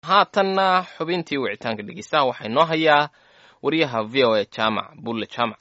haatanna xubintii wicitaanka dhegeystaha waxaa inoo hayaa wariyaha v o a jaamac bulle jaamac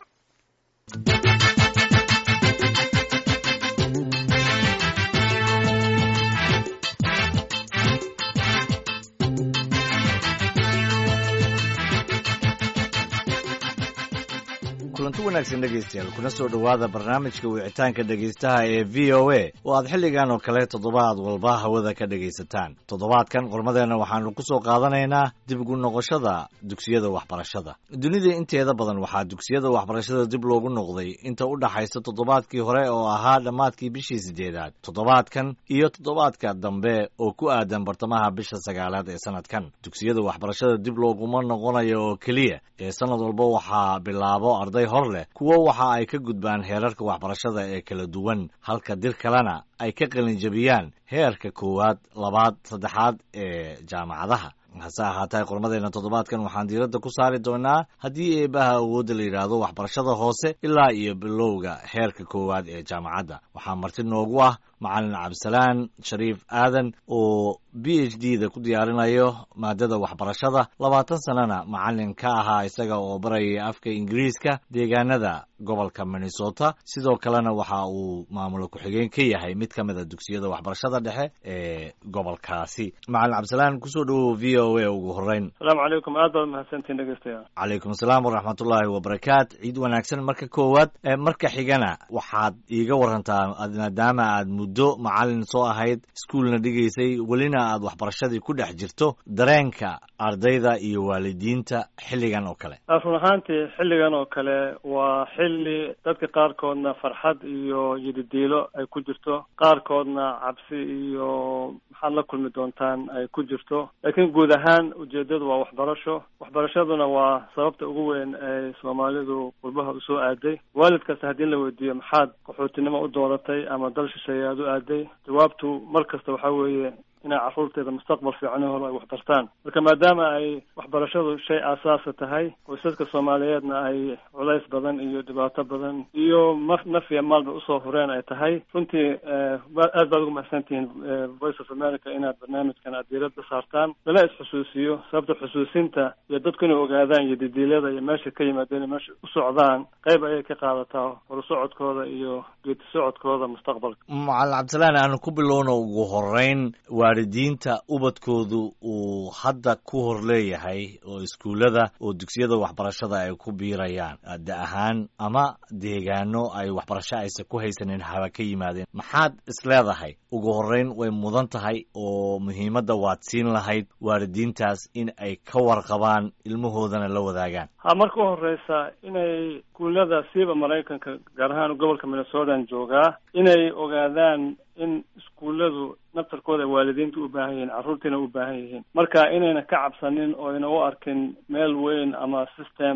kulanti wanaagsan dhegaystayaal kuna soo dhowaada barnaamijka wicitaanka dhegaystaha ee v o a oo aad xilligan oo kale toddobaad walba hawada ka dhegaysataan toddobaadkan qormadeenna waxaanu ku soo qaadanaynaa dib ugu noqoshada dugsiyada waxbarashada dunida inteeda badan waxaa dugsiyada waxbarashada dib loogu noqday inta u dhaxaysa toddobaadkii hore oo ahaa dhammaadkii bishii sideedaad toddobaadkan iyo toddobaadka dambe oo ku aadan bartamaha bisha sagaalaad ee sanadkan dugsiyada waxbarashada dib looguma noqonayo oo keliya ee sanad walba waxaa bilaabo arday hor leh kuwo waxa ay ka gudbaan heerarka waxbarashada ee kala duwan halka dir kalena ay ka qalinjabiyaan heerka koowaad labaad saddexaad ee jaamacadaha hase ahaatee qormadeenna toddobaadkan waxaan diiradda ku saari doonaa haddii eebaha awoodda la yidhaahdo waxbarashada hoose ilaa iyo bilowga heerka koowaad ee jaamacadda waxaa marti noogu ah macalin cabdisalaan shariif aadan oo b h d da ku diyaarinayo maadada waxbarashada labaatan sanana macalin ka ahaa isaga oo barayay afka ingiriiska deegaanada gobolka minnesota sidoo kalena waxa uu maamulo ku-xigeen ka yahay mid ka mida dugsiyada waxbarashada dhexe ee gobolkaasi macalin cabdisalaan kusoo dhowow v o a ugu horeyn asalaamu calaykum aad baad mahadsantiin dhegeystayaal calaykum asalaam waraxmatullaahi wabarakaat ciid wanaagsan marka koowaad marka xigana waxaad iiga warantaa maadaama aad muddo macalin soo ahayd iskuolna dhigaysay welina aad waxbarashadii ku dhex jirto dareenka ardayda iyo waalidiinta xilligan oo kale run ahaantii xilligan oo kale waa xilli dadka qaarkoodna farxad iyo yididiilo ay ku jirto qaarkoodna cabsi iyo maxaad la kulmi doontaan ay ku jirto laakiin guud ahaan ujeedadu waa waxbarasho waxbarashaduna waa sababta ugu weyn ee soomaalidu qurbaha usoo aaday waalid kasta haddii la weydiiyo maxaad qaxootinimo u dooratay ama dal shisheeye aad u aaday jawaabtu mar kasta waxaa weeye inay carruurteeda mustaqbal fiican hor ay waxbartaan marka maadaama ay waxbarashadu shay aasaasa tahay qoysaska soomaaliyeedna ay culays badan iyo dhibaato badan iyo ma nafiya maalba usoo horeen ay tahay runtii aad baad ugu mahadsantihiin voice of america inaad barnaamijkan aad diiradda saartaan lala is-xusuusiyo sababta xusuusinta iyo dadku inay ogaadaan iyo didiilyada iyo meesha ka yimaadeen meesha u socdaan qayb ayay ka qaadataa horusocodkooda iyo geedi socodkooda mustaqbalka macalin cabdisalaan aanu ku bilowna ugu horeyn waalidiinta ubadkoodu uu hadda ku hor leeyahay oo iskuullada oo dugsiyada waxbarashada ay ku biirayaan da ahaan ama deegaano ay waxbarasho aysan ku haysanin haba ka yimaadeen maxaad isleedahay ugu horeyn way mudan tahay oo muhiimadda waad siin lahayd waalidiintaas in ay ka warqabaan ilmahoodana la wadaagaan ha marka u horeysa inay iskuullada siiba maraykanka gaar ahaan gobolka minnesotan joogaa inay ogaadaan in iskuulladu naftarkooda ay waalidiinta u baahan yihiin carruurtiina u baahan yihiin marka inayna ka cabsanin oo ayna u arkin meel weyn ama system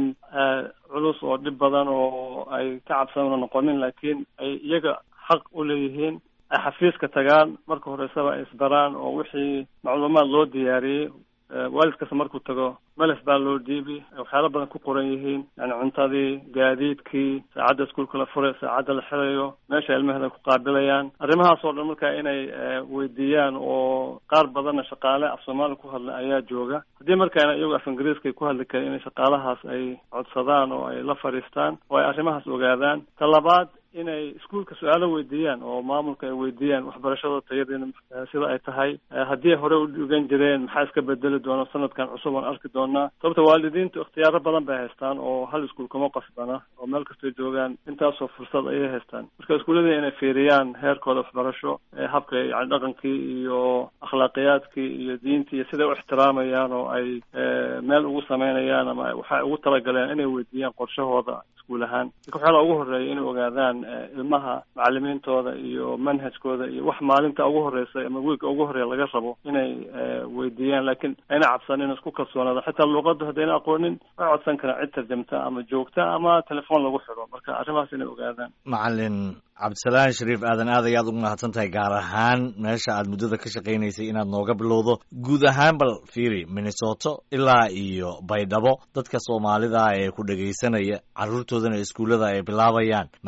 culus oo dhib badan oo ay ka cabsanuna noqonin laakiin ay iyaga xaq u leeyihiin ay xafiiska tagaan marka horeysaba ay isbaraan oo wixii macluumaad loo diyaariyey waalid kasta markuu tago melef baa loo dhiibi waxyaalo badan ku qoran yihiin yani cuntadii gaadiidkii saacadda iskuolka la furay saacadda la xirayo meesha ilmaheeda ku qaabilayaan arrimahaas oo dhan marka inay weydiiyaan oo qaar badanna shaqaale af soomaali ku hadla ayaa jooga haddii markaana iyagu af ingiriiska ku hadli karin inay shaqaalahaas ay codsadaan oo ay la fadhiistaan oo ay arrimahaas ogaadaan ta labaad inay iskuolka su-aalo weydiiyaan oo maamulka ay weydiiyaan waxbarashada tayadeena sida ay tahay haddii hore u dhigan jireen maxaa iska bedeli doona sanadkan cusub aan arki doonaa sababta waalidiintu ikhtiyaaro badan bay haystaan oo hal iskuol kuma qasbana oo meel kastay joogaan intaasoo fursad ayay haystaan marka iskuullada inay fiiriyaan heerkooda waxbarasho habka yani dhaqankii iyo akhlaaqiyaadkii iyo diintii iyo siday u ixtiraamayaan oo ay meel ugu sameynayaan ama waxay ugu talagaleen inay weydiiyaan qorshahooda iskuul ahaan marka waxyaala ugu horeeya inay ogaadaan ilmaha macalimiintooda iyo manhajkooda iyo wax maalinta ugu horeysa ama wiilka ugu horeeya laga rabo inay weydiiyaan laakiin ayna cabsanin isku kalsoonaada xitaa luuqadu haddayna aqoonin way codsan karaan cid tarjamta ama joogta ama telefoon lagu xidho marka arrimahaas inay ogaadaan macalin cabdisalaan shariif aadan aad ayaad ugu mahadsan tahay gaar ahaan meesha aad muddada ka shaqaynaysay inaad nooga bilowdo guud ahaan bal fiiri minnesoto ilaa iyo baydhabo dadka soomaalida ee ku dhegaysanaya carruurtoodana iskuullada ay bilaabayaan maxaa looga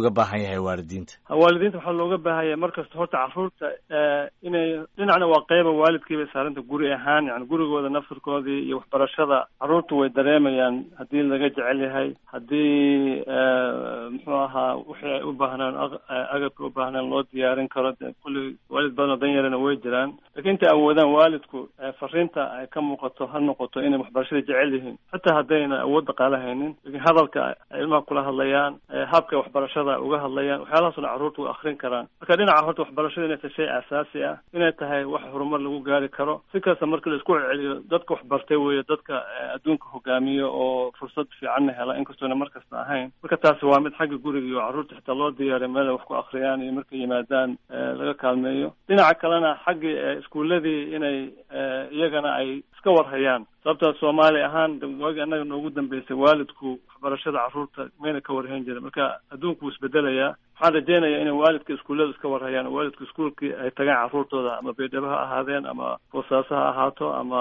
looga baahan yahay waalidiinta waalidiinta waxaa looga baahan yahay markasta horta carruurta inay dhinacna waa qeyba waalidkiibay saaranta guri ahaan yani gurigooda naftirkoodii iyo waxbarashada carruurta way dareemayaan haddii laga jecel yahay haddii muxuu ahaa wixii ay u baahnaan agabka u baahnaan loo diyaarin karo de kulli waalid badan oo dan yarana way jiraan lakiin intay awoodaan waalidku fariinta ay ka muuqato ha noqoto inay waxbarashada jecel yihiin xitaa haddayna awood dhaqaale haynin lakiin hadalka ay ilmaha kula hadlayaan habka waxbarashada uga hadlayaan waxyaalahaasuna carruurta way akrin karaan marka dhinaca horta waxbarashada inay tahay shay aasaasi ah inay tahay wax horumar lagu gaari karo si kasta marka la isku celceliyo dadka waxbartay weeye dadka adduunka hogaamiyo oo fursad fiicanna hela inkastoona markasta ahayn marka taasi waa mid xagga guriga iyo carruurta xitaa loo diyaariyo meel ay wax ku akriyaan iyo markay yimaadaan laga kaalmeeyo dhinaca kalena xaggii iskuuladii inay iyagana ay iska warhayaan sababta soomaali ahaan waagi annaga noogu dambeysay waalidku waxbarashada carruurta mayna ka warhayn jirin marka adduunku wuu isbedelayaa waxaan rajeynayaa inay waalidka iskuullada iska warhayaan oo waalidka iskuulkii ay tagaan carruurtooda ama baydhabo ha ahaadeen ama boosaaso ha ahaato ama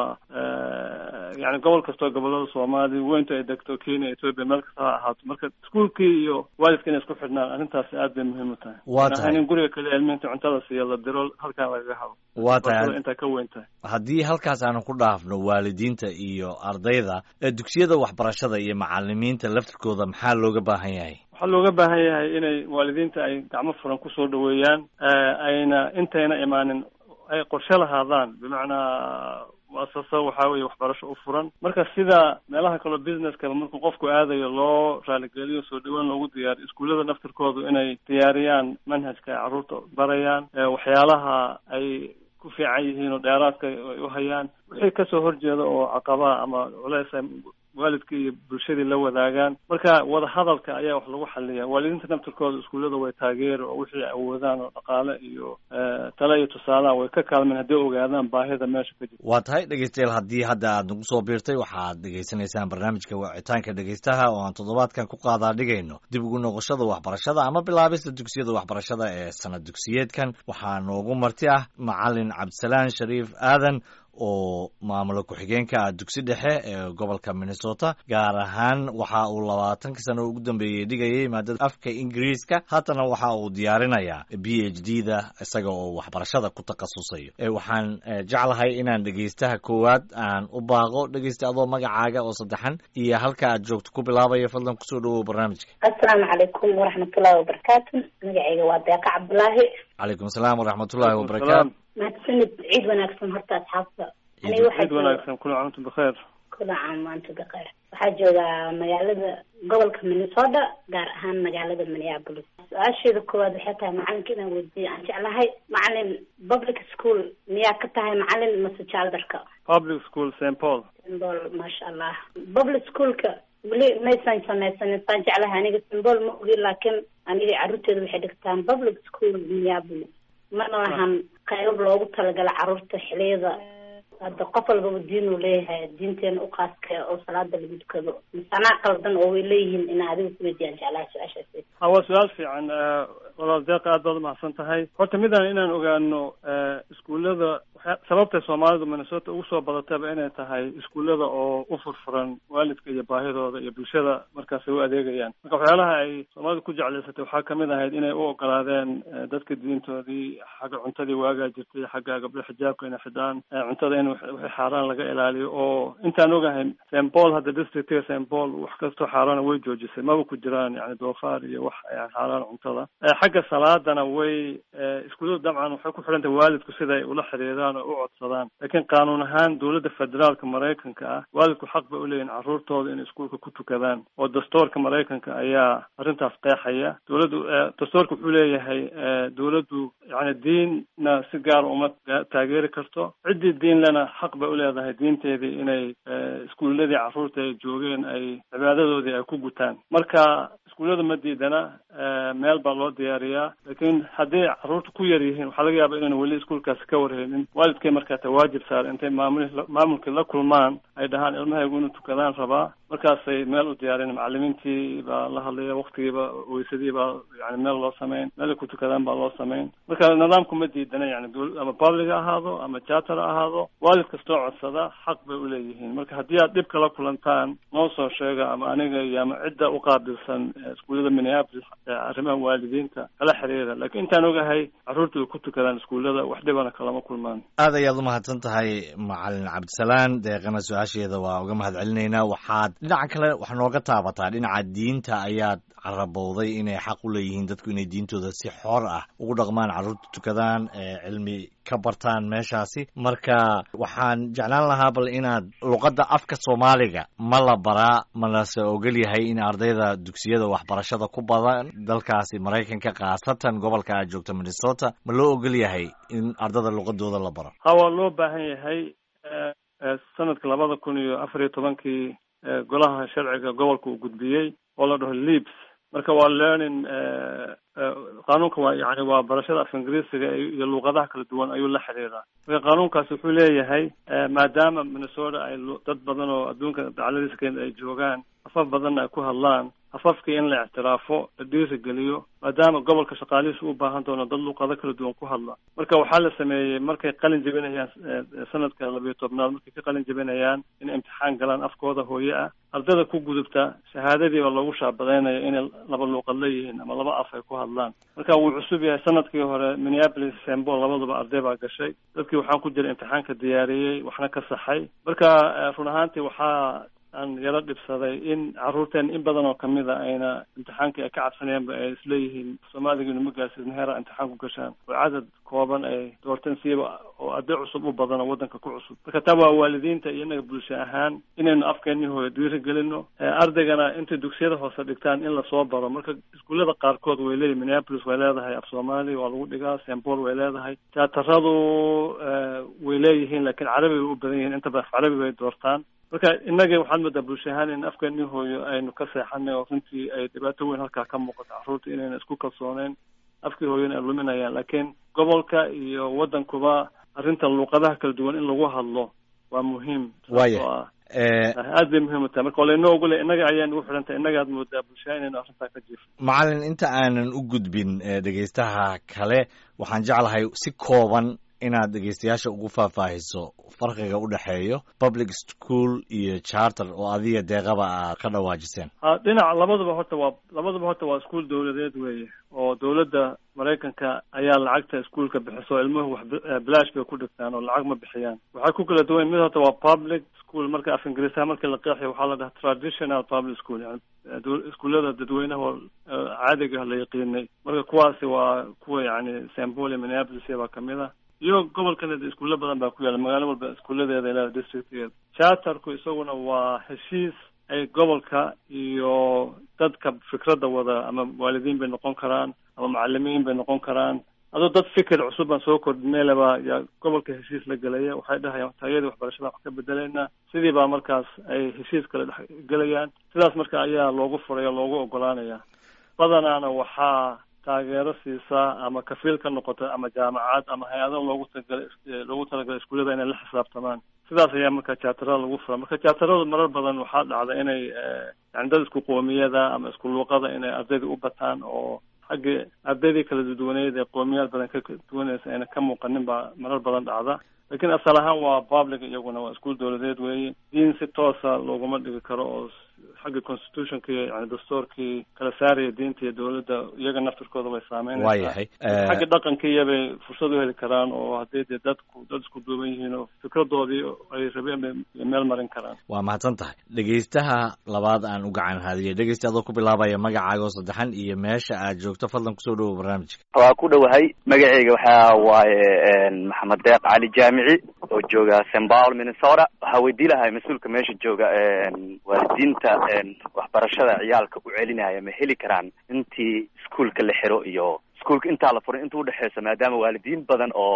yani gobol kastoo gobolada soomaaliya weynta ay degto kenya ethoopia meel kasta ha ahaato marka iskuulkii iyo waalidka inay isku xidhnaan arrintaasi aad bay muhiim u tahay waa tahay in guriga kale ilmihinta cuntada siiya la diro halkaan lagaga habo waa tahay intaa ka weyn tahay haddii halkaas aanu ku dhaafno waalidiinta iyo ardayda dugsiyada waxbarashada iyo macalimiinta laftirkooda maxaa looga baahan yahay waxaa looga baahan yahay inay waalidiinta ay gacmo furan kusoo dhaweeyaan ayna intayna imaanin ay qorshe lahaadaan bimacnaa muasasa waxaa weeye waxbarasho u furan marka sida meelaha kaleo businesskaba markuu qofku aadayo loo raaligeliyo soo dhaweyn loogu diyaariyo iskuullada naftirkoodu inay diyaariyaan manhajka ay carruurta barayaan waxyaalaha ay ku fiican yihiin oo dheeraadka ay u hayaan wixii kasoo horjeeda oo caqabaa ama culeys ay waalidkii iyo bulshadii la wadaagaan marka wadahadalka ayaa wax lagu xaliya waalidiinta naftirkooda iskuullada way taageeri oo wixii awoodaan oo dhaqaale iyo tale iyo tusaalaha way ka kaalmeen hadday ogaadaan baahida meesha ka jirta waa tahay dhegeystayaal haddii hadda aad nagu soo biirtay waxaad dhegeysanaysaan barnaamijka wicitaanka dhegeystaha oo aan toddobaadkan ku qaadaa dhigayno dib ugu noqoshada waxbarashada ama bilaabista dugsiyada waxbarashada ee sanad dugsiyeedkan waxaa noogu marti ah macalin cabdisalaan shariif aadan oo maamulo ku-xigeenka ah dugsi dhexe ee gobolka minnesota gaar ahaan waxa uu labaatankii sano ugu dambeeyey dhigayay maadada afka ingiriiska haatana waxa uu diyaarinayaa b h d da isaga oo waxbarashada ku takhasusayo waxaan jeclahay inaan dhegeystaha koowaad aan u baaqo dhegeysta adoo magacaaga oo saddexan iyo halka aad joogto ku bilaabaya fadlan kusoo dhawow barnaamijka assalaamu calaykum waraxmatullahi wabarakaatu magacayga waa deeqa cabdulaahi calaykum asalaam waraxmatullahi wabarakaatu mahadsanid ciid wanaagsan horta asxaabta ciid wanaagsan kula caamtu bikheer kula caam maanta bikheer waxaa joogaa magaalada gobolka minnesota gaar ahaan magaalada minneapolis su-aasheeda koowaad waxay tahay macalinka inaan weydiiyo aan jeclahay macalin public school miyaa ka tahay macalin mase jaaldarka public school st paul st paul maasha allah public schoolka weli maysan samaysanin saan jeclahay aniga st paul ma ogi laakiin aniga carruurteeda waxay dhigtaan public school minneapolis mana lahan qayb loogu talagala carruurta xiliyada hadda qof walbaba diin uu leeyahay diinteena uqaaska oo salaada lagu dukado misanaa qaldan oo way leeyihiin ina adiga kuweydiyaan jeclaha su-aashaasi ha waa su-aal fiican walaal deeqa aad baad umahadsan tahay horta midaan inaan ogaano iskuullada sababtay soomaalidu minnesota ugu soo badataba inay tahay iskuullada oo u furfuran waalidka iyo baahidooda iyo bulshada markaas ay u adeegayaan marka waxyaalaha ay soomaalidu ku jeclaysatay waxaa kamid ahayd inay u ogolaadeen dadka diintoodii xagga cuntadii waagaa jirtay xagga gabdho xijaabka inay xidhaan cuntada in wixii xaaraan laga ilaaliyo oo intaan ogahay st paul hadda districtiga st paul wax kastoo xaaraana way joojisay maba ku jiraan yani doofaar iyo wax xaaraan cuntada xagga salaadana way iskuulladu dabcan waxay ku xidhan tahay waalidku siday ula xiriiraan oo u codsadaan laakiin qaanuun ahaan dowladda federaalka maraykanka ah waalidku xaq bay uleeyihin carruurtooda inay iskuulka ku tukadaan oo dastoorka maraykanka ayaa arrintaas qeexaya dowladdu dastoorka wuxuu leeyahay dowladdu yani diinna si gaara uma taageeri karto ciddii diin lena xaq bay uleedahay diinteedii inay iskuulladii carruurta ay joogeen ay cibaadadoodii ay ku gutaan marka iskuullada ma diidana meel baa loo diyaariyaa laakiin haddii carruurta ku yar yihiin waxaa laga yaaba inayna weli iskuulkaasi ka warheynin waalidkay markaa ta waajib saar intay maamul maamulkii la kulmaan ay dhahaan ilmahaygu inuu tukadaan rabaa markaasay meel u diyaareen macalimiintii baa la hadlaya waktigiiba weysadii baa yani meel loo sameyn meelay ku tukadaan baa loo sameyn marka nidaamku ma diidana yani ama public ha ahaado ama charter ha ahaado waalid kastoo codsada xaq bay uleeyihiin marka haddii aad dhib kala kulantaan noo soo sheega ama aniga iyo ama cidda uqaabilsan iskuullada minneapolis arrimaha waalidiinta kala xiriira lakiin intaan ogahay carruurta way ku tukadaan iskuullada wax dhibana kalama kulmaan aad ayaad umahadsan tahay macalin cabdisalaan deeqana su-aasheeda waa uga mahad celinaynaa waxaad dhinaca kale wax nooga taabataa dhinaca diinta ayaad carabowday inay xaq u leeyihiin dadku inay diintooda si xor ah ugu dhaqmaan carruurta tukadaan cilmi ka bartaan meeshaasi marka waxaan jeclaan lahaa bal inaad luqadda afka soomaaliga ma la baraa malase ogol yahay in ardayda dugsiyada waxbarashada ku badan dalkaasi maraykanka khaasatan gobolka aad joogto minnesota ma loo ogol yahay in ardada luqadooda la baro ha waa loo baahan yahay sanadka labada kun iyo afar iyo tobankii golaha sharciga gobolka uu gudbiyey oo la dhaho leaps marka waa learning qaanuunka waa yani waa barashada af ingiriisiga iyo luuqadaha kala duwan ayuu la xiriiraa marka qaanuunkaasi wuxuu leeyahay maadaama minnesota ay dad badan oo adduunka dacladiisa kenya ay joogaan afaf badanna ay ku hadlaan afafkii in la ictiraafo la dhiirigeliyo maadaama gobolka shaqaalihiisa u baahan doono dad luuqado kala duwan ku hadla marka waxaa la sameeyey markay qalin jebinayaan sanadka labayo tobnaad markay ka qalin jebinayaan inay imtixaan galaan afkooda hooye ah ardada ku gudubta shahaadadii baa loogu shaabadaynaya inay laba luuqad leeyihiin ama laba af ay ku hadlaan marka wuu cusub yahay sanadkii hore minneapolis sembol labaduba arday baa gashay dadkii waxaan ku jira imtixaanka diyaariyey waxna ka saxay marka run ahaantii waxaa aan yaro dhibsaday in carruurteen in badan oo kamid a ayna imtixaankii ay ka cabsanayaanba ay isleeyihiin soomaaliga inuma gaarsiisna heera imtixaan ku gashaan oo cadad kooban ay doorteen siiba oo arday cusub u badan oo waddanka ku cusub marka taa waa waalidiinta iyo innaga bulsho ahaan inaynu afkeenii hooyo dhiirigelino ardaygana intay dugsiyada hoose dhigtaan in lasoo baro marka iskuullada qaarkood way leeyihin minneapolis way leedahay af soomaali waa lagu dhigaa sembol way leedahay tiyaataradu way leeyihiin laakiin carabi bay u badan yihiin inta badan af carabi bay doortaan marka innaga waxaad moodaa bulsho ahaan in afkeenii hooyo aynu ka seexanay oo runtii ay dhibaato weyn halkaa ka muuqato carruurta inayna isku kalsooneyn afkii hooyona ay luminayaan laakiin gobolka iyo waddankuba arrinta luuqadaha kala duwan in lagu hadlo waa muhiim waya aad bay muhiim u tahay marka walaynoo ogole innaga ayaa nagu xidhan tahay innagaad moodaa bulshaha inaynu arrintaa ka jiifo macalin inta aanan u gudbin dhegaystaha kale waxaan jeclahay si kooban inaad dhegeystayaasha ugu faahfaahiso farqiga u dhexeeyo public school iyo charter oo adiga deeqaba aad ka dhawaajiseen ha dhinaca labaduba horta waa labaduba horta waa iskuol dawladeed weeye oo dawladda maraykanka ayaa lacagta iskuolka bixiso ilmuhu wax bilaash bay ku dhigtaan oo lacag ma bixiyaan waxay ku kala duwan mid horta waa public school marka af ingiriisaha markii la qeexayo waxaa la dhahaa traditional public school yani iskuullada dadweynaha oo caadiga la yaqiinay marka kuwaasi waa kuwa yani sambole minneapolis baa kamid ah iyo gobolkan iskuulo badan baa ku yaalla magaalo walba iskuuladeeda ilaa districtgeeda charterku isaguna waa heshiis ay gobolka iyo dadka fikradda wada ama waalidiin bay noqon karaan ama macalimiin bay noqon karaan adoo dad fikir cusub baan soo kordhineelaba yaa gobolka heshiis la gelaya waxay dhahayaan taayadii waxbarashada wax ka bedelayna sidii baa markaas ay heshiis kale dhex gelayaan sidaas marka ayaa loogu furay oo loogu ogolaanaya badanaana waxaa taageero siisaa ama kafiil ka noqota ama jaamacad ama hay-ado loogu talagalay loogu talagalay iskuullada inay la xisaabtamaan sidaas ayaa marka jaatarada lagu fura marka jaataradu marar badan waxaa dhacda inay yani dad isku qoomiyada ama isku luuqada inay ardayda u bataan oo xagga ardaydii kala duwaneyd ee qoomiyaad badan ka duwanaysa ayna ka muuqanin baa marar badan dhacda lakiin asal ahaan waa public iyaguna waa iskuol dawladeed weeye diin si toosa looguma dhigi karo oo xagga constitutionka iyo yani dastuurkii kala saaraya diinta iyo dawladda iyaga naftirkooda way saameynaysaa waayahay xagga dhaqankiiya bay fursad u heli karaan oo haddii dee dadku dad isku duuban yihiin oo fikradoodii ay rabeen bay meel marin karaan waa mahadsan tahay dhegaystaha labaad aan u gacan haadiyay dhegeysta adoo ku bilaabaya magacaaga oo saddexan iyo meesha aad joogto fadlan kusoo dhawow barnaamijka waa ku dhowahay magaceyga waxaa waaye maxamed deeq cali jaamici oo jooga st paul minnesota waxaa weydii lahay mas-uulka meesha jooga waalidiinta waxbarashada ciyaalka u celinaya ma heli karaan intii iskuolka la xiro iyo iskuolka intaa la furay inta udhexeysa maadaama waalidiin badan oo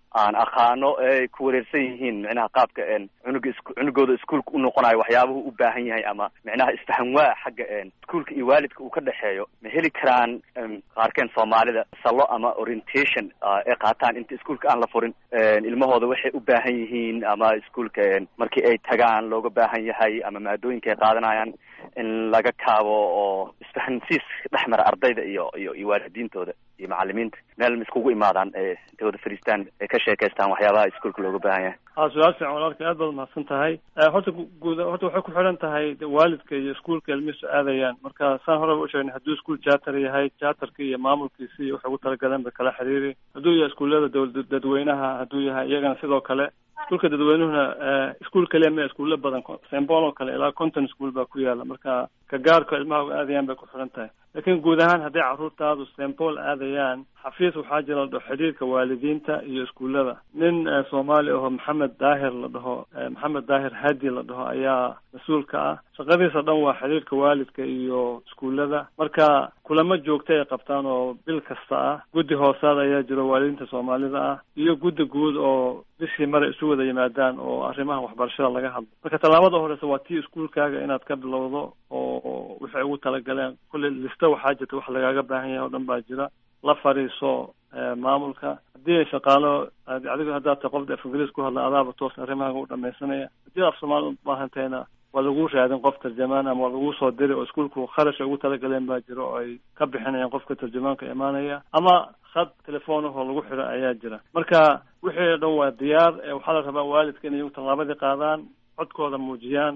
aan aqaano ay ku wareersan yihiin micnaha qaabka cunuga is cunugooda iskuolka u noqonayo waxyaabuhu u baahan yahay ama micnaha isfahan waa xagga iskuolka iyo waalidka uu ka dhexeeyo ma heli karaan qaarkeen soomaalida salo ama orientation ay qaataan inta iskuolka aan la furin ilmahooda waxay u baahan yihiin ama iskuolka markii ay tagaan looga baahan yahay ama maadooyinka ay qaadanayaan in laga kaabo oo isfahansiis dhex mara ardayda iyo iyo iyo waalidiintooda iyo macalimiinta meel ma iskugu imaadaan ee intay wada fadhiistaan ay ka sheekaystaan waxyaabaha iskuolka looga baahan yahay a su-aal fiican walaalka aad baad umahadsan tahay horta guud horta waxay ku xidhan tahay waalidka iyo iskuolka ilmihiisu aadayaan marka saan horeba usheegnay hadduu iskuol charter yahay charterka iyo maamulkiisi iyo waxay ugu talagaleen ba kala xiriiri hadduu yahay iskuullada dawla dadweynaha hadduu yahay iyagana sidoo kale iskuolka dadweynuhuna iskuol kaliya ma iskuulo badan sembol oo kale ilaa conton school baa ku yaala marka ka gaarka ilmaha uga aadayaan bay ku xidhan tahay laakiin guud ahaan hadday carruurtaadu sembol aadayaan xafiis waxaa jira la dhaho xidhiirka waalidiinta iyo iskuullada nin soomaali aho maxamed daahir la dhaho maxamed daahir hadi la dhaho ayaa mas-uulka ah shaqadiisa dhan waa xidhiirka waalidka iyo iskuullada marka kulamo joogta ay qabtaan oo bil kasta ah guddi hoosaad ayaa jiro waalidiinta soomaalida ah iyo guddi guud oo bishii maray isu wada yimaadaan oo arrimaha waxbarashada laga hadlo marka tallaabada horeysa waa tii iskuolkaaga inaad ka bilowdo oo waxay ugu talagaleen kulley lista waxaa jirta wax lagaaga baahan yahay oo dhan baa jira la fadhiiso maamulka haddii ay shaqaalo adigo haddaad tahay qofda af ingiriis ku hadla adaaba toos arrimahaaga u dhamaysanaya haddii af soomaali u baahantayna waa lagu raadin qof tarjamaan ama waa lagu soo diri oo iskuolku kharash ay ugu talagaleen baa jiro oo ay ka bixinayaan qofka tarjamaanka imaanaya ama khad telefoonahoo lagu xiro ayaa jira marka wixii o dhan waa diyaar waxaa la rabaa waalidka inay tallaabadii qaadaan codkooda muujiyaan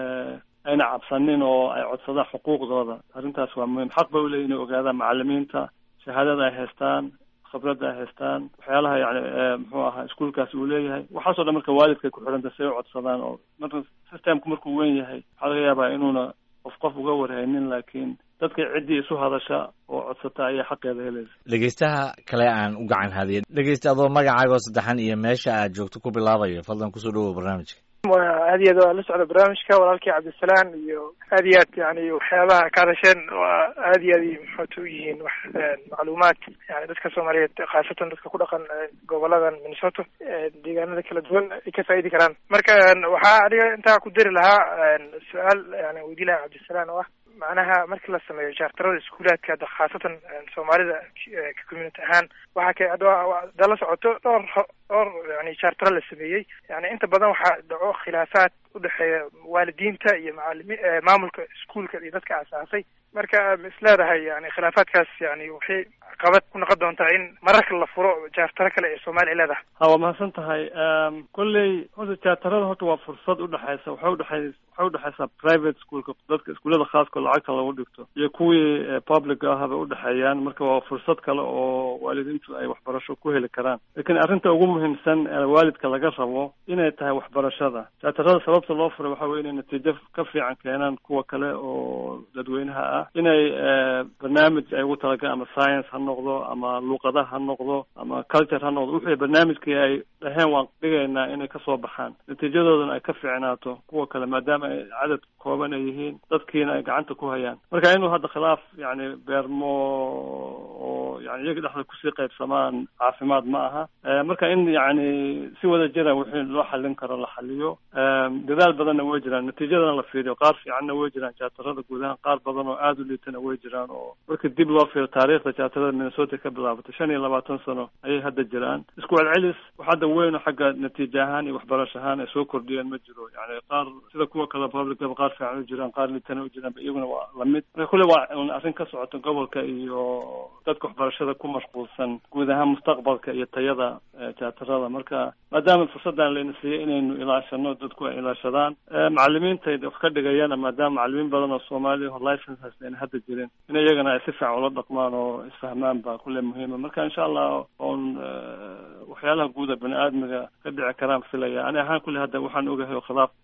ayna cabsanin oo ay codsadaan xuquuqdooda arrintaas waa muhiim xaq bay uleeyihin inay ogaadaan macalimiinta shahaadada ay haystaan khibradda ay haystaan waxyaalaha yani muxuu ahaa iskuolkaasi uu leeyahay waxaasoo dhan marka waalidkay ku xidhanta si ay u codsadaan oo marka systemku markuu weyn yahay waxaa laga yaabaa inuuna qof qof uga warhaynin laakiin dadka ciddii isu hadasha oo codsata ayaa xaqeeda helaysa dhegeystaha kale aan u gacan hadiya dhegeysta adoo magacaagoo saddexan iyo meesha aad joogto ku bilaabayo fadlan kusoo dhawow barnaamijka aad iyo aad waa la socda barnaamijka walaalkii cabdisalaan iyo aad iyo aad yani waxyaabaha ka hadasheen waa aad iyo aad maxoota u yihiin wax macluumaad yani dadka soomaaliyeed khaasatan dadka ku dhaqan goboladan minnesota deegaanada kala duwan ay ka faa'idi karaan marka waxaa aniga intaa ku dari lahaa su-aal yani weydii lahaa cabdisalaan oo ah macnaha markii la sameeyo jaartarada iskuulaadka hadda khaasatan soomaalida community ahaan waxaa ka hadda la socoto dhowr dhowr yani jaartaro la sameeyey yani inta badan waxaa dhaco khilaafaad udhexeeya waalidiinta iyo macalimi maamulka iskuolka iyo dadka asaasay marka ma is leedahay yani khilaafaadkaas yani waxay qabad ku noqon doontaa in mararka la furo jaartaro kale ee soomaaliya leedahay ha waa mahadsan tahay kolley horta jaartarada horta waa fursad udhexeysa waxay udhexey waxay udhexeysaa private schoolka dadka iskuullada khaaska lacagta lagu dhigto iyo kuwii public ahaba udhexeeyaan marka waa fursad kale oo waalidiintu ay waxbarasho ku heli karaan lakiin arrinta ugu muhiimsan ee waalidka laga rabo inay tahay waxbarashada jaatarada sababta loo furay waxa weye inay natiijo ka fiican keenaan kuwa kale oo dadweynaha ah inay barnaamij ay ugu talagalaan ama science ha noqdo ama luuqadaha ha noqdo ama culture ha noqdo wixii barnaamijkii ay dhaheen waan dhigaynaa inay kasoo baxaan natiijadoodana ay ka fiicnaato kuwa kale maadaama ay cadad kooban ay yihiin dadkiina ay gacanta ku hayaan marka inuu hadda khilaaf yani beermo oo yani iyaga dhexda kusii qaybsamaan caafimaad ma aha marka in yani si wada jira wixii loo xallin karo la xaliyo dadaal badanna way jiraan natiijadana la fiiriyo qaar fiicanna way jiraan jaatarada guud ahaan qaar badan oo aada u liitana way jiraan oo marka dib loo fiiro taariikhda jaatarada minnesota ka bilaabatay shan iyo labaatan sano ayay hadda jiraan isku celcelis wax hadda weyno xagga natiija ahaan iyo waxbarasho ahaan ay soo kordhiyeen ma jiro yani qaar sida kuwa kale publicaba qaar fiican u jiraan qaar liitana u jiraan iyaguna waa lamid marka kulle waa un arrin ka socota gobolka iyo dadka waxbarashada ku mashquulsan guud ahaan mustaqbalka iyo tayada jaatarada marka maadaama fursaddan layna siiyey inaynu ilaashano dadku ay ilaashadaan macalimiinta wax ka dhigayana maadaama macalimiin badan oo soomaaliya oo license haysta ayna hadda jirin in iyagana ay si fiican ula dhaqmaan oo isfahmaan baa kulle muhiima marka insha allah oon waxyaalaha guuda bani aadmiga ka dhici karaan filaya ani ahaan kulle hadda waxaan ogahay oo khilaaf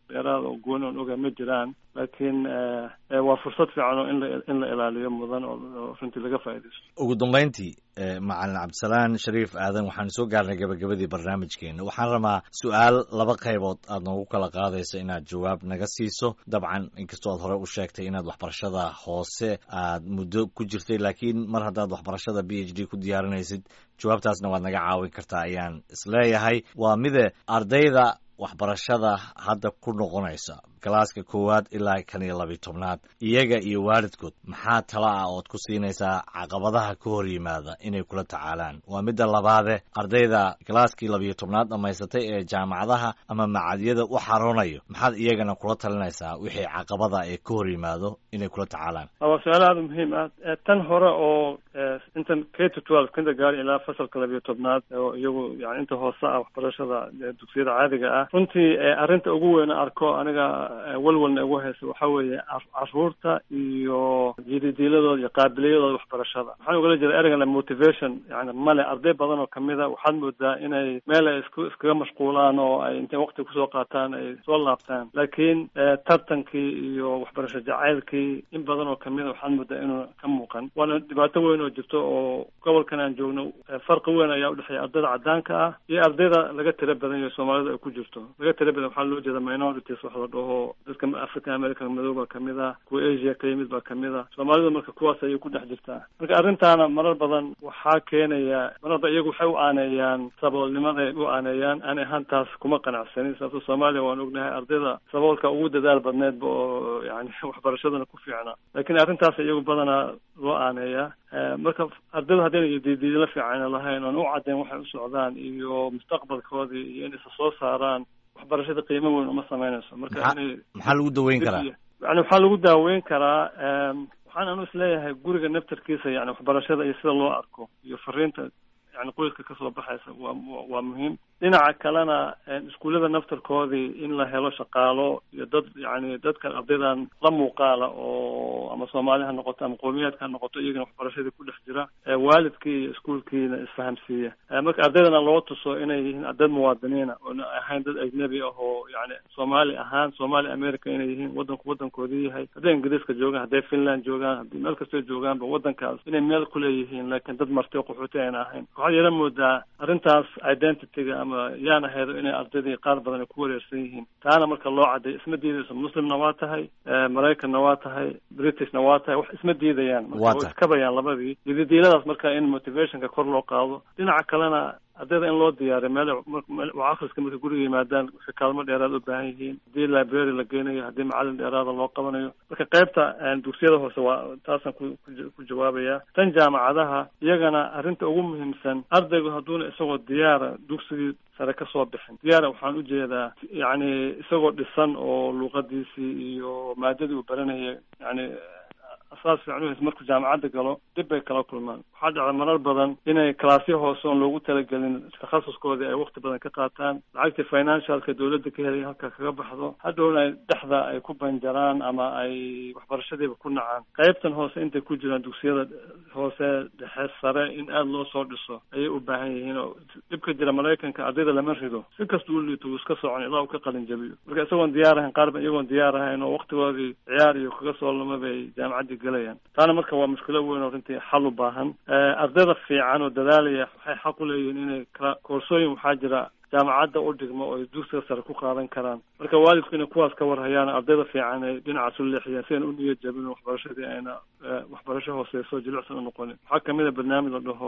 dheeraada oo gooni oon ogaa ma jiraan laakiin waa fursad fiican oo in la in la ilaaliyo mudan oo runtii laga faaidaysto ugu dambayntii macalin cabdisalaan shariif aadan waxaan soo gaarnay gabagabadii barnaamijkeena waxaan rabaa su-aal laba qaybood aad noogu kala qaadayso inaad jawaab naga siiso dabcan inkastoo aad hore u sheegtay inaad waxbarashada hoose aad muddo ku jirtay laakiin mar haddaad waxbarashada b h d ku diyaarinaysid jawaabtaasna waad naga caawin kartaa ayaan isleeyahay waa mide ardayda waxbarashada hadda ku noqonaysa galaaska koowaad ilaa kan iyo labiyo tobnaad iyaga iyo waalidkood maxaa tala ah ood ku siinaysaa caqabadaha ka hor yimaada inay kula tacaalaan waa midda labaade ardayda galaaskii labiyo tobnaad dhammaysatay ee jaamacadaha ama macadyada u xaroonayo maxaad iyagana kula talinaysaa wixii caqabada ee ka hor yimaado inay kula tacaalaan waa su-aal aada muhiim ah tan hore oo intan k to twelve kindergarten ilaa fasalka labiyo tobnaad oo iyagu yani inta hoose ah waxbarashada dugsiyada caadiga ah runtii arrinta ugu weyn arko aniga walwalna ugu haysa waxa weeye caruurta iyo jididiiladooda iyo qaabiliyadooda waxbarashada waxaan ugala jeeda ereygan motivation yani male arday badan oo kamida waxaad moodaa inay meel ay isku iskaga mashquulaan oo ay intay waqti kusoo qaataan ay soo laabtaan laakiin tartankii iyo waxbarasho jacaylkii in badan oo kamida waxaad moodaa inuu ka muuqan waana dhibaato weyn oo jirto oo gobolkan aan joogno farqi weyn ayaa udhexeeya ardayda cadaanka ah iyo ardayda laga tira badan yaho soomaalida ay ku jirto laga tira badan waxaa loo jeeda minorities wax la dhaho dadka african american madow baa kamid ah kuwa asia ka yimid baa kamid ah soomaalida marka kuwaas ayay ku dhex jirtaa marka arrintaana marar badan waxaa keenaya mararba iyagu waxay u aaneeyaan saboolnimaday u aaneeyaan aan ahaan taas kuma qanacsanin sababto soomaaliya waan ognahay ardayda saboolka ugu dadaal badneedba oo yani waxbarashadana ku fiicnaa laakiin arrintaas iyagu badanaa loo aaneeyaa marka ardayda haddayna didiidla fiican lahayn oon u caddayn waxay u socdaan iyo mustaqbalkoodii iyo in isa soo saaraan waxbarashada qiimo weyn uma samaynayso marka inay maxaa lagu daweyn karaa yani waxaa lagu daaweyn karaa waxaan anu isleeyahay guriga naftarkiisa yani waxbarashada iyo sida loo arko iyo fariinta yani qoyska kasoo baxaysa waa waa muhiim dhinaca kalena iskuullada naftarkoodii in la helo shaqaalo iyo dad yani dadkan ardaydan la muuqaala oo ama soomaali ha noqoto ama qowmiyaadka ha noqoto iyagana waxbarashadii ku dhex jira waalidkii iyo iskuolkiina isfahamsiiya marka ardaydana loo tuso inay yihiin dad muwaadiniina oona ahayn dad ajnebi ah oo yani soomaali ahaan soomaali america inay yihiin wadanku wadankoodii yahay hadday ingiriiska joogaan hadday finland joogaan haddii meel kastoo joogaanba wadankaas inay meel kuleeyihiin laakiin dad marti qaxooti ayna ahayn waxaad yara moodaa arrintaas identityga ama yaan ahaydo inay ardaydii qaar badan ay ku wareersan yihiin taana marka loo cadday isma diidayso muslimna waa tahay maraykanna waa tahay britishna waa tahay wax isma diidayaan marka way iskabayaan labadii dididiiladaas marka in motivationka kor loo qaado dhinaca kalena ardayda in loo diyaariyo meel wax akhriska marka guriga yimaadaan waxay kaalmo dheeraad u baahan yihiin haddii library la geynayo haddii macalin dheeraada loo qabanayo marka qaybta dugsiyada hoose waa taasaan ku ku jawaabaya tan jaamacadaha iyagana arrinta ugu muhiimsan ardaygu hadduuna isagoo diyaara dugsigii sare ka soo bixin diyaara waxaan ujeedaa yacni isagoo dhisan oo luuqadiisii iyo maadadii uu baranaya yani asaas fiican uhays markuu jaamacadda galo dib bay kala kulmaan waxaa dhacda marar badan inay kalaasyo hoose oon loogu talagelin takhasuskoodii ay wakti badan ka qaataan lacagtii financialka dawladda ka helay halka kaga baxdo hadhowna ay dhexda ay ku banjaraan ama ay waxbarashadiiba ku nacaan qaybtan hoose intay ku jiraan dugsiyada hoose dhexe sare in aada loo soo dhiso ayay u baahan yihiin oo dhibka jira maraykanka ardayda lama rido si kasta u liito wuu iska socon ilaa uu ka qalin jabiyo marka isagoon diyaar ahayn qaar ba iyagoon diyaar ahayn oo waktigoodii ciyaar iyo kaga soo lama bay jaamacaddii galayaan taana marka waa mushkilo weyn oo runtii xal u baahan ardayda fiican oo dadaalaya waxay xaq u leeyihiin inay kala koorsooyin waxaa jira jaamacadda u dhigmo oo ay dugsiga sare ku qaadan karaan marka waalidku inay kuwaas ka warhayaan ardayda fiican ay dhinacaas u leexiyaan si ayna u niyad jabin waxbarashadii ayna waxbarasho hooseyso jilicsan u noqonin waxaa kamid a barnaamij la dhaho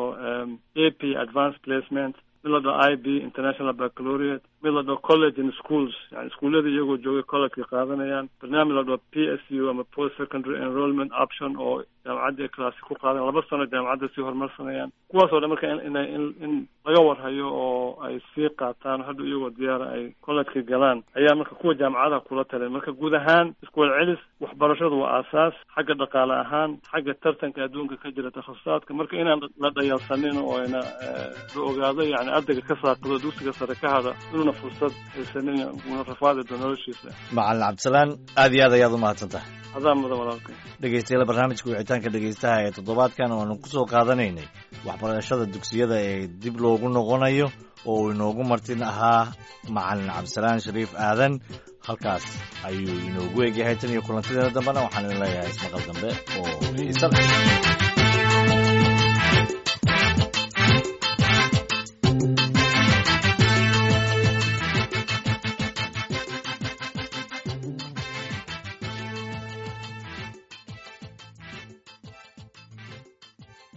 a p advanced placement mid la dhaho i b international baccalaureate mid la dhaho college and schools yani iskuullada iyagoo joogay collegeka qaadanayaan barnaamij la dhaho p s u ama post secondary enrollment option oo jaamacadda ay claasi ku qaadan laba sano jaamacadda sii horumarsanayaan kuwaas oo dhan marka in in in laga warhayo oo ay sii qaataan hadhow iyagoo diyaara ay collegeka galaan ayaa marka kuwa jaamacadaha kula talin marka guud ahaan iskuwal celis waxbarashadu waa aasaas xagga dhaqaale ahaan xagga tartanka adduunka ka jira takhasusaadka marka inaan la dhayalsanin oo ayna la ogaado yani ardayga ka saaqado dugsiga sare ka hada inuuna fursad haysanin una rafaadi doo noloshiisa macalin cabdisalaan aad iyo aad ayaad u mahadsantahay adaa mudan walaalkay dhegeystayaal barnaamijka wicitaan wicitaanka dhegaystaha ee toddobaadkan oo aanu ku soo qaadanaynay waxbarashada dugsiyada ee dib loogu noqonayo oo uu inoogu martin ahaa macalin cabdisalaan shariif aadan halkaas ayuu inoogu egyahay tan iyo kulantideena dambena waxaan idin leeyahay ismaqal dambe oo xiisa leh